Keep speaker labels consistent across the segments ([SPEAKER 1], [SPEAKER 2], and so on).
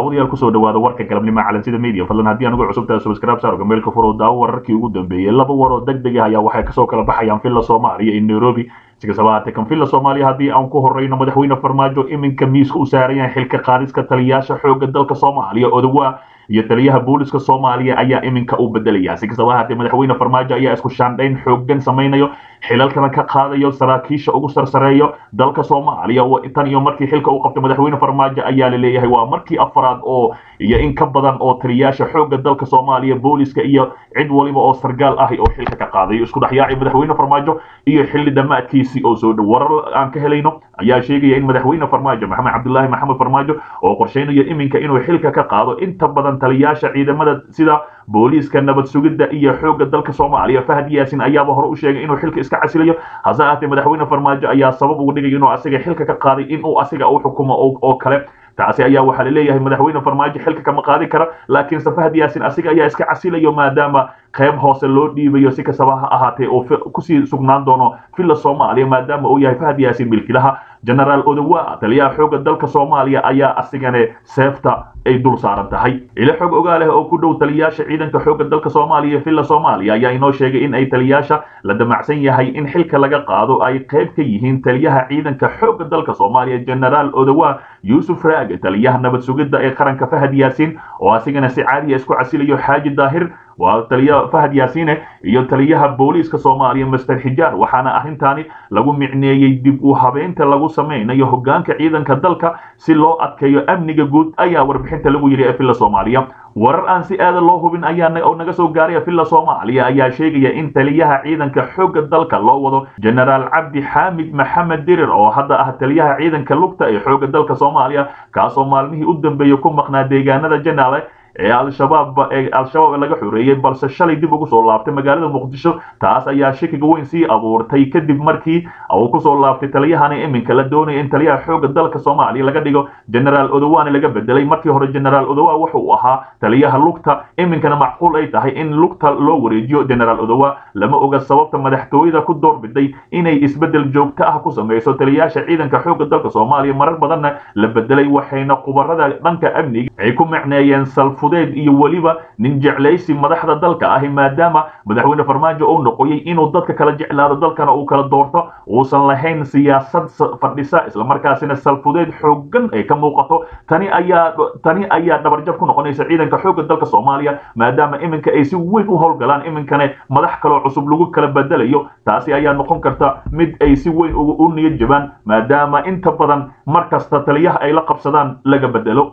[SPEAKER 1] daawadayaal kusoo dhawaada warka galabnimo calansida media fadlan haddii anugu cusubtahay subscribe saar gameelka furo daawo wararkii ugu dambeeyey laba war oo deg deg ah ayaa waxay kasoo kala baxayaan villa soomaaliya iyo nairobi si kastaba haatee kan villa soomaaliya haddii aan ku horeyno madaxweyne farmaajo iminka miiska u saaran yahay xilka qaadiska taliyayaasha xoogga dalka soomaaliya odawaa iyo taliyaha booliska soomaaliya ayaa iminka u bedelaya si kastaba haatee madaxweyne farmaajo ayaa isku shaandhayn xooggan samaynayo xilalkana ka qaadayo saraakiisha ugu sarsareeyo dalka soomaaliya tan iyo markii xilka uu qabtay madaxweyne farmaajo ayaa la leeyahay waa markii afraad oo iyo in ka badan oo taliyayaasha xoogga dalka soomaaliya booliska iyo cid waliba oo sargaal ah oo xilka ka qaadayo isku dhexyaacay madaxweyne farmaajo iyo xilli dhammaadkiisii oo soo dhow warar aan ka helayno ayaa sheegaya in madaxweyne farmaajo maxamed cabdilaahi maxamed farmaajo oo qorsheynayo iminka inuu xilka ka qaado inta badan taliyayaasha ciidamada sida booliiska nabad sugidda iyo xoogga dalka soomaaliya fahad yaasin ayaaba hore u sheegay inuu xilka iska casilayo hase ahaatee madaxweyne farmaajo ayaa sabab uga dhigay inuu asiga xilka ka qaaday inuu asiga u xukumo oo kale taasi ayaa waxaa laleeyahay madaxweyne farmaajo xilka kama qaadi kara laakiinse fahad yaasin asiga ayaa iska casilayo maadaama qayb hoose loo dhiibayo si kastaba ha ahaatee oo kusii sugnaan doono villa soomaaliya maadaama uu yahay fahad yaasin milkilaha genaraal odowa taliyaha xoogga dalka soomaaliya ayaa asigane seefta ay dul saaran tahay ilo xog ogaa leh oo ku dhow taliyayaasha ciidanka xoogga dalka soomaaliya villa soomaaliya ayaa inoo sheegay in ay taliyayaasha la damacsan yahay in xilka laga qaado ay qayb ka yihiin taliyaha ciidanka xoogga dalka soomaaliya genaraal odowa yuusuf raage taliyaha nabad sugidda ee qaranka fahad yaasiin oo asigana si caadiya isku casilayo xaaji daahir waa taliya fahad yaasiine iyo taliyaha booliiska soomaaliya master xijaar waxaana arrintaani lagu micneeyey dib u habeynta lagu samaynayo hogaanka ciidanka dalka si loo adkeeyo amniga guud ayaa warbixinta lagu yidhi ee villa soomaaliya warar aan si aada loo hubin ayaa oo naga soo gaaray villa soomaaliya ayaa sheegaya in taliyaha ciidanka xoogga dalka loo wado genaraal cabdi xaamid maxamed dirir oo hadda ah taliyaha ciidanka lugta ee xoogga dalka soomaaliya kaasoo maalmihii u dambeeyey ku maqnaa deegaanada janaale ee al-shabaab ee al-shabaab laga xoreeyey balse shalay dib ugu soo laabtay magaalada muqdisho taas ayaa shakiga weyn sii abuurtay kadib markii uu kusoo laabtay taliyahani iminka la doonaya in taliyaha xoogga dalka soomaaliya laga dhigo genaraal odowaani laga bedelay markii hore genaraal odowa wuxa uu ahaa taliyaha lugta iminkana macquul ay tahay in lugta loo wareejiyo genaraal odowa lama oga sababta madaxtooyada ku doorbiday inay isbedel joogto ah ku samayso taliyayaasha ciidanka xoogga dalka soomaaliya marar badanna la bedelay waxayna khubarada dhanka amniga ay ku micneeyeen salf iyo weliba nin jeclaysi madaxda dalka ahi maadaama madaxweyne farmaajo uu noqoyay inuu dadka kala jeclaado dalkana uu kala doorto uusan lahayn siyaasad fadhisa islamarkaasina salfudeed xoogan ay ka muuqato tani ayaa tani ayaa dhabarjab ku noqonaysa ciidanka xoogga dalka soomaaliya maadaama iminka ay si weyn u howlgalaan iminkane madax kaloo cusub lagu kala bedelayo taasi ayaa noqon karta mid ay si weyn u niyad jabaan maadaama inta badan mar kasta taliyaha ay la qabsadaan laga bedelo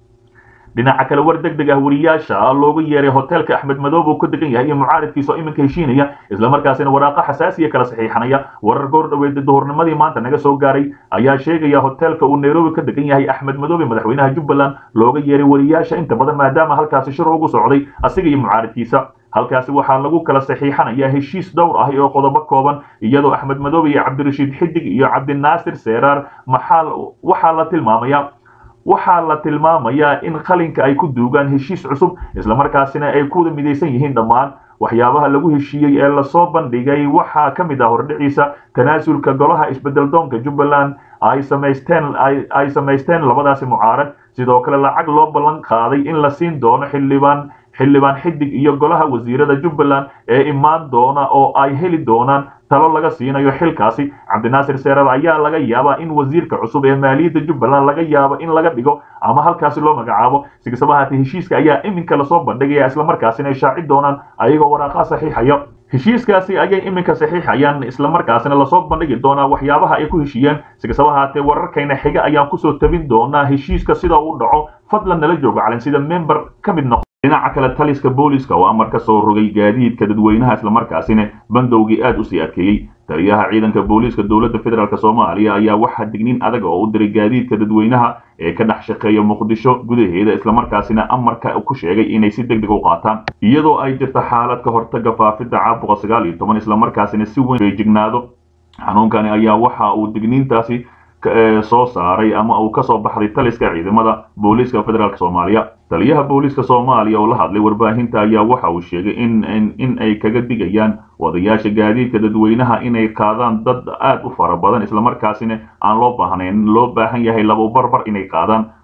[SPEAKER 1] dhinaca kale war deg deg ah wariyaasha loogu yeeray hoteelka axmed madoob uu ku degan yahay iyo mucaaridkiisa oo iminka heshiinaya islamarkaasina waraaqa xasaasiya kala saxiixanaya warar goor dhaweed duhurnimadii maanta naga soo gaaray ayaa sheegaya hoteelka uu nairobi ka degan yahay axmed madoobe madaxweynaha jubbaland looga yeeray wariyaasha inta badan maadaama halkaasi shir ugu socday asiga iyo mucaaridkiisa halkaasi waxaa lagu kala saxiixanayaa heshiis dhowr ah oo qodobo kooban iyadoo axmed madoobe iyo cabdirashiid xidig iyo cabdinaasir seeraar maxaa waxaa la tilmaamaya waxaa la tilmaamayaa in qalinka ay ku duugaan heshiis cusub islamarkaasina ay ku wada midaysan yihiin dhammaan waxyaabaha lagu heshiiyey ee lasoo bandhigay waxaa ka mid ah hordhiciisa tanaasulka golaha isbedeldoonka jubbaland ay samaysteen ay samaysteen labadaasi mucaarad sidoo kale lacag loo ballan qaaday in la siin doono xildhibaan xildhibaan xidig iyo golaha wasiirada jubbaland ee imaan doona oo ay heli doonaan talo laga siinayo xilkaasi cabdinaasir seerar ayaa laga yaabaa in wasiirka cusub ee maaliyadda jubbaland laga yaabo in laga dhigo ama halkaasi loo magacaabo si kastaba haatee heshiiska ayaa iminka lasoo bandhigaya islamarkaasina ay shaaci doonaan ayagoo waraaqaa saxiixaya heshiiskaasi ayay iminka saxiixayaan islamarkaasina lasoo bandhigi doonaa waxyaabaha ay ku heshiiyeen si kastaba haatee wararkayna xiga ayaan kusoo tabin doonaa heshiiska sida uu dhaco fadlan nala joogo calin sida member ka mid noqo dhinaca kale taliska booliska oo amar ka soo rogay gaadiidka dadweynaha islamarkaasina bandowgii aad usii adkeeyey taliyaha ciidanka booliiska dowladda federaalk soomaaliya ayaa waxaa digniin adag oo u diray gaadiidka dadweynaha ee ka dhex shaqeeya muqdisho gudaheeda islamarkaasina amarka ku sheegay inay si deg deg u qaataan iyadoo ay jirto xaalad ka hortaga faafidda caabuqa sagaal iyo toban islamarkaasina si weyn feejignaado xanuunkani ayaa waxa uu digniintaasi soo saaray ama uu kasoo baxday taliska ciidamada booliiska federaalk soomaaliya taliyaha booliiska soomaaliya oo la hadlay warbaahinta ayaa waxa uu sheegay in in ay kaga digayaan wadayaasha gaadiidka dadweynaha inay qaadaan dad aad u fara badan islamarkaasina aan loo baahnayn loo baahan yahay laba barbar inay qaadaan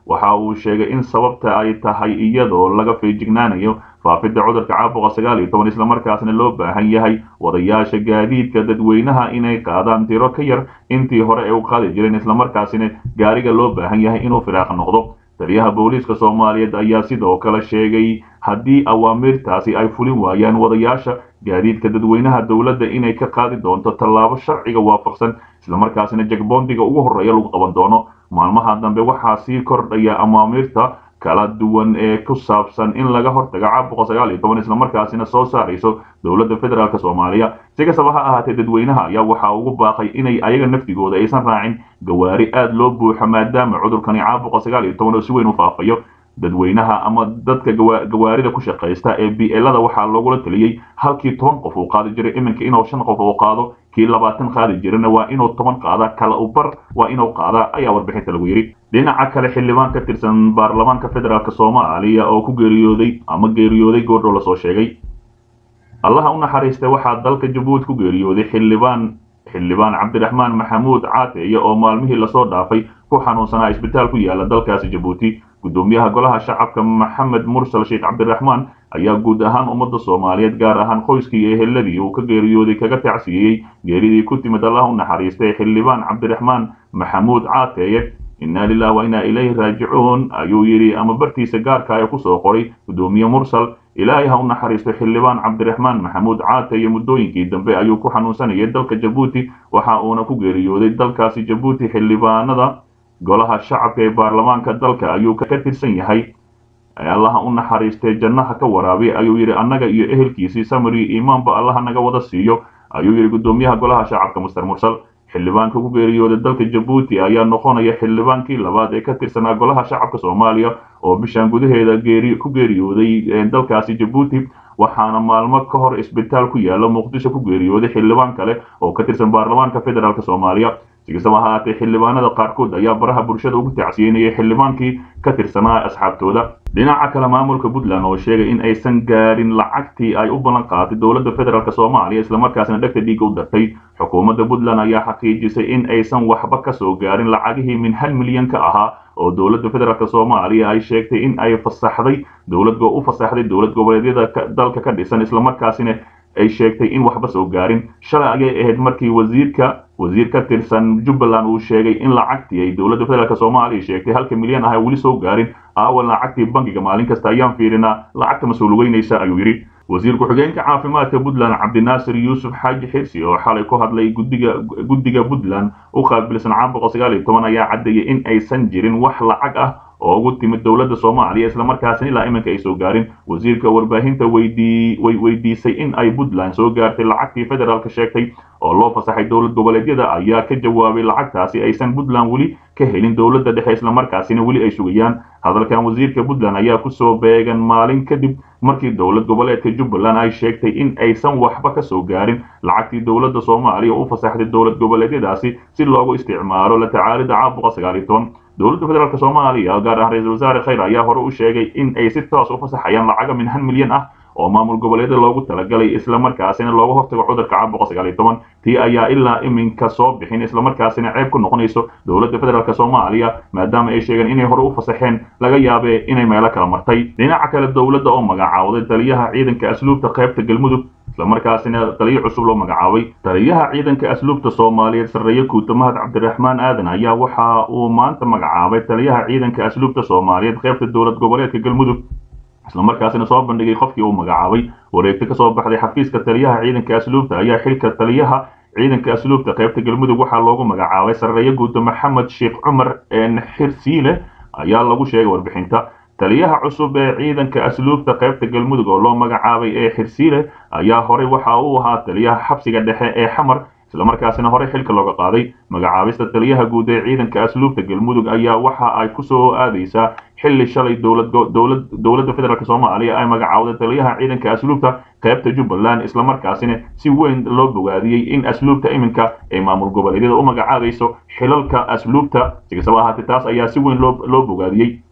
[SPEAKER 1] waxa uu sheegay in sababta ay tahay iyadoo laga feejignaanayo faafidda cudurka caabuqa sagaal iyo toban islamarkaasna loo baahan yahay wadayaasha gaadiidka dadweynaha inay qaadaan tiro ka yar intii hore ay u qaadi jireen islamarkaasina gaariga loo baahan yahay inuu firaaqa noqdo taliyaha booliiska soomaaliyeed ayaa sidoo kale sheegay haddii awaamirtaasi ay fulin waayaan wadayaasha gaadiidka dadweynaha dowladda inay ka qaadi doonto tallaabo sharciga waafaqsan islamarkaasina jagboondiga ugu horreeya lagu qaban doono maalmaha dambe waxaa sii kordhaya amaamirta kala duwan ee ku saabsan in laga hortago caabuqa sagaal iyo toban islamarkaasina soo saarayso dowladda federaalk soomaaliya si kastaba ha ahaatee dadweynaha ayaa waxaa ugu baaqay inay ayaga naftigooda aysan raacin gawaari aad loo buuxo maadaama cudurkani caabuqa sagaal iyo toban oo si weyn u faafayo dadweynaha ama dadka gawaarida ku shaqaysta ee blada waxaa loogula taliyey halkii toban qof uu qaadi jiray iminka inuu shan qof uu qaado kii labaatan qaadi jirana waa inuu toban qaada kala u bar waa inuu qaada ayaa warbixinta lagu yidhi dhinaca kale xildhibaan ka tirsan baarlamaanka federaalk soomaaliya oo ku geeriyooday ama geeriyooday goordhow lasoo sheegay allaha u naxariista waxaa dalka jabuuti ku geeriyooday xildhibaan xildhibaan cabdiraxmaan maxamuud caateeye oo maalmihii lasoo dhaafay ku xanuunsanaa isbitaal ku yaala dalkaasi jabuuti gudoomiyaha golaha shacabka maxamed mursal sheekh cabdiraxmaan ayaa guud ahaan ummadda soomaaliyeed gaar ahaan qoyskii iyo eheladii uu ka geeriyooday kaga tacsiiyey geeridii ku timid allah u naxariistay xildhibaan cabdiraxmaan maxamuud caateeye inna lilah wa inaa ilayhi raajicuun ayuu yidhi ama bartiisa gaarka ee kusoo qoray gudoomiye mursal ilaahay ha u naxariisto xildhibaan cabdiraxmaan maxamuud caataye muddooyinkii dambe ayuu ku xanuunsanayay dalka jabuuti waxa uuna ku geeriyooday dalkaasi jabuuti xildhibaanada golaha shacabka ee baarlamaanka dalka ayuu ka tirsan yahay allaha u naxariistee jannaha ka waraabi ayuu yidhi annaga iyo ehelkiisii samari imaanba allaha naga wada siiyo ayuu yidhi gudoomiyaha golaha shacabka master mursal xildhibaanka ku geeriyooday dalka jabuuti ayaa noqonaya xildhibaankii labaad ee ka tirsanaa golaha shacabka soomaaliya oo bishaan gudaheeda ku geeriyooday dalkaasi jabuuti waxaana maalmo ka hor isbitaal ku yaala muqdisho ku geeriyooday xildhibaan kale oo ka tirsan baarlamaanka federaalk soomaaliya si kastaba ahaatee xildhibaanada qaarkood ayaa baraha bulshada ugu tacsiyenayay xildhibaankii ka tirsanaa asxaabtooda dhinaca kale maamulka puntland oo sheegay in aysan gaarin lacagtii ay u ballan qaaday dowladda federaalk soomaaliya islamarkaasina dhegta dhiigga u dartay xukuumadda puntland ayaa xaqiijisay in aysan waxba ka soo gaarin lacagihii min hal milyan ka ahaa oo dowladda federaalk soomaaliya ay sheegtay in ay fasaxday dowlad u fasaxday dowlad goboleedyada dalka ka dhisan islamarkaasina ay sheegtay in waxba soo gaarin shalay ayay ahayd markii wasiirka wasiir ka tirsan jubbaland uu sheegay in lacagtii ay dowladda federaalk soomaaliya sheegtay halka milyan ah weli soo gaarin aawan lacagtii bankiga maalin kasta ayaan fiirinaa lacagta mas-uulugeynaysa ayuu yidhi wasiir ku-xigeenka caafimaadka puntland cabdinaasir yuusuf xaaji xirsi oo xalay ku hadlay gudiga guddiga puntland u qaabilsan caabuqa sagaal iyo toban ayaa caddeeyay in aysan jirin wax lacag ah oo ugu timid dowladda soomaaliya islamarkaasina ilaa iminka ay soo gaarin wasiirka warbaahinta weydii way weydiisay in ay puntland soo gaartay lacagtii federaalka sheegtay oo loo fasaxay dowlad goboleedyada ayaa ka jawaabay lacagtaasi aysan puntland weli ka helin dowladda dhexe islamarkaasina weli ay sugayaan hadalkan wasiirka puntland ayaa kusoo beegan maalin kadib markii dowlad goboleedka jubbaland ay sheegtay in aysan waxba ka soo gaarin lacagtii dowladda soomaaliya u fasaxday dowlad goboleedyadaasi si loogu isticmaalo la tacaalida caabuqa sagaal iyo toban dowladda federaalk soomaaliya gaar ahaan ra-iisul wasaare khayr ayaa hore u sheegay in ay si toos u fasaxayaan lacaga min han milyan ah oo maamul goboleedyada loogu talagalay islamarkaasina looga hortago cudurka caabuqa sagaal iyo toban tii ayaa ilaa iminka soo bixin islamarkaasina ceeb ku noqonayso dowladda federaalk soomaaliya maadaama ay sheegeen inay hore u fasaxeen laga yaabe inay meelo kala martay dhinaca kale dowladda oo magacaawday taliyaha ciidanka asluubta qaybta galmudug islamarkaasina taliyo cusub loo magacaabay taliyaha ciidanka asluubta soomaaliyeed sarreeye guuta mahad cabdiraxmaan aadan ayaa waxa uu maanta magacaabay taliyaha ciidanka asluubta soomaaliyeed qaybta dowlad goboleedka galmudug islamarkaasina soo bandhigay qofkii uu magacaabay wareegto ka soo baxday xafiiska taliyaha ciidanka asluubta ayaa xilka taliyaha ciidanka asluubta qaybta galmudug waxaa loogu magacaabay sarreeye guuta maxamed sheekh cumar xirsiile ayaa lagu sheegay warbixinta taliyaha cusub ee ciidanka asluubta qaybta galmudug oo loo magacaabay ee xirsiile ayaa horey waxa uu ahaa taliyaha xabsiga dhexe ee xamar islamarkaasina horey xilka looga qaaday magacaabista taliyaha guud ee ciidanka asluubta galmudug ayaa waxa ay kusoo aadaysaa xilli shalay dowladda federaalk soomaaliya ay magacaawday taliyaha ciidanka asluubta qaybta jubbaland islamarkaasina si weyn loo bogaadiyey in asluubta iminka ay maamul goboleedyada u magacaabayso xilalka asluubta si kastaba ahaatee taas ayaa si weyn loo bogaadiyey